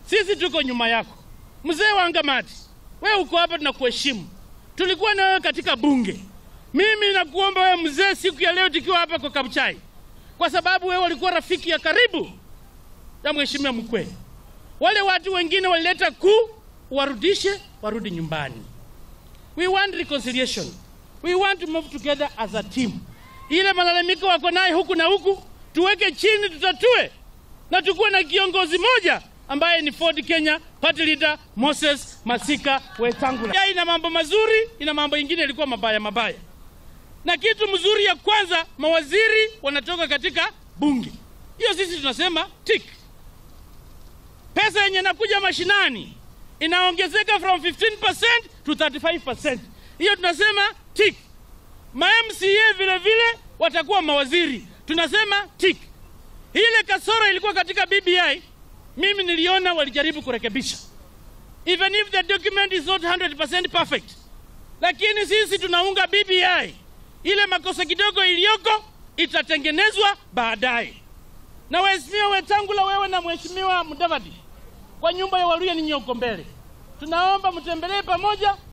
sisi tuko nyuma yako. Mzee wa Ngamati, wewe uko hapa, tunakuheshimu. Tulikuwa na wewe katika bunge. Mimi nakuomba wewe mzee, siku ya leo tukiwa hapa kwa Kabuchai, kwa sababu wewe walikuwa rafiki ya karibu ya mheshimiwa Mkwe. Wale watu wengine walileta kuu, warudishe, warudi nyumbani. We want reconciliation. We want to move together as a team. Ile malalamiko wako naye huku na huku, tuweke chini, tutatue na tukuwe na kiongozi moja ambaye ni Ford Kenya party leader Moses Masika Wetangula. Ya ina mambo mazuri, ina mambo ingine ilikuwa mabaya mabaya. Na kitu mzuri ya kwanza, mawaziri wanatoka katika bunge. Hiyo sisi tunasema tick. Pesa yenye inakuja mashinani inaongezeka from 15% to 35%. Hiyo tunasema tick. Ma MCA vile vile watakuwa mawaziri, tunasema tick. Ile kasoro ilikuwa katika BBI, mimi niliona walijaribu kurekebisha, even if the document is not 100% perfect, lakini sisi tunaunga BBI. Ile makosa kidogo iliyoko itatengenezwa baadaye. Na waheshimiwa Wetangula, wewe na mheshimiwa Mudavadi, kwa nyumba ya Waluya ninyi uko mbele, tunaomba mtembelee pamoja